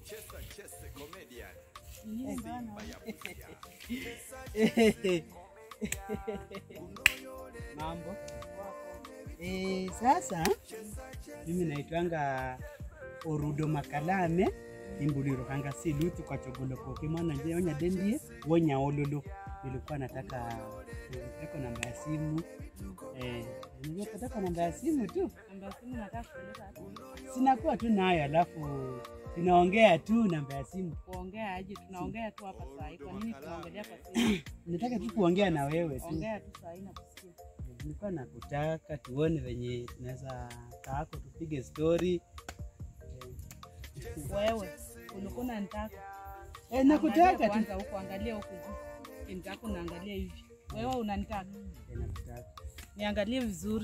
Mambo eh, sasa mimi naitwanga Orudo Makalame imbuliro kanga si lutu kwa chogolo koke mwana nje onya dendie wonya ololo nilikuwa nataka niko namba ya simu eh, nilikuwa namba ya simu tu Namba ya simu nataka kupeleka hapo. sinakuwa tu nayo, alafu tunaongea tu namba ya simu. Kuongea aje? Tunaongea tu hapa saa hii. Kwa nini tunaongelea kwa simu? Nataka tu kuongea na wewe tu, Ongea tu saa hii na kusikia. nilikuwa nakutaka tuone venye tunaweza kaako tupige story Wewe ulikuwa unanitaka. eh, nakutaka Angalia tu kwanza huko, angalia huko juu. Nitaka unaangalia hivi. Wewe unanitaka. Eh, nakutaka Niangalie vizuri.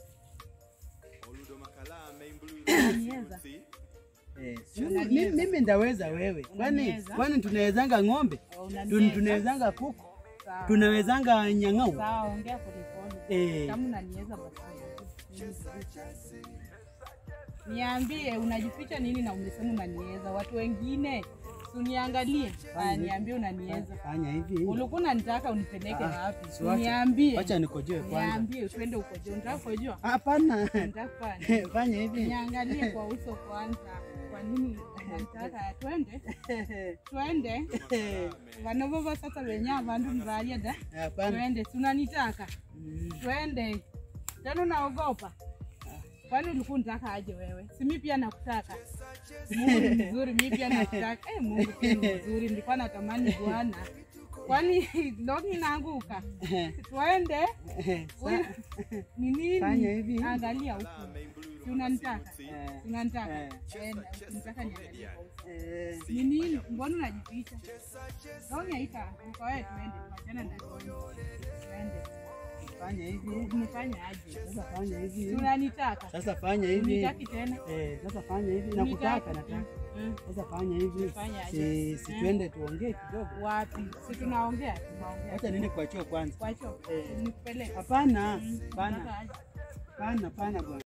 Unaniweza? Eh, mimi- mimi mimi ndaweza wewe, kwani Unaniweza? kwani tunawezanga ng'ombe, Au Tun- unaniweza? tunawezanga kuku, Sawa. tunawezanga nyang'au Sawa, ongea polepole. eh, Kama unaniweza basi. Mimi sijui. Niambie unajificha nini na umesema unaniweza? Watu wengine si uniangalie. Ah, niambie unaniweza. fanya hivi, Ulikuwa unanitaka unipeleke Ah, wapi? si wacha- Niambie. wacha nikojoe kwanza. Niambie twende ukoje. Unataka kukojoa? Hapana, Unataka kufanya? fanya hivi Niangalie kwa uso kwanza. Kwa nini unanitaka twende? Twende. Vano vova sasa venye avandu mvalia da. hapana. Twende, si unanitaka? Twende. Tena unaogopa? Kwani ulikuwa unataka aje wewe? Si mimi pia nakutaka. Mungu ni mzuri, mimi pia nakutaka. Eh, Mungu pia ni mzuri. Nilikuwa natamani Bwana. Kwani longi naanguka? Twende. Huyu- Ni nini? Fanya hivi. Angalia huku. Si unanitaka? Eh, Si unanitaka? Eh. Twende. Unataka niangalie kwa uso. eh, Ni nini? Mbona unajificha? Longi haika. Kwa wewe twende. Tuachane na longi. Twende. fanya hivi Nifanye aje? sasa, fanya hivi Unanitaka? sasa, fanya hivi Unitaki tena? eh, sasa fanya hivi, nakutaka, Unitaki? nataka Mm. sasa, fanya hivi, Fanya aje? si si Mm. tuende tuongee kidogo. Wapi? Si tunaongea? Tunaongea. Acha niende kwa choo kwanza. Kwa hiyo Eh. nikupeleke. Hapana, Mm. hapana, Unataka aje? hapana, hapana bwana.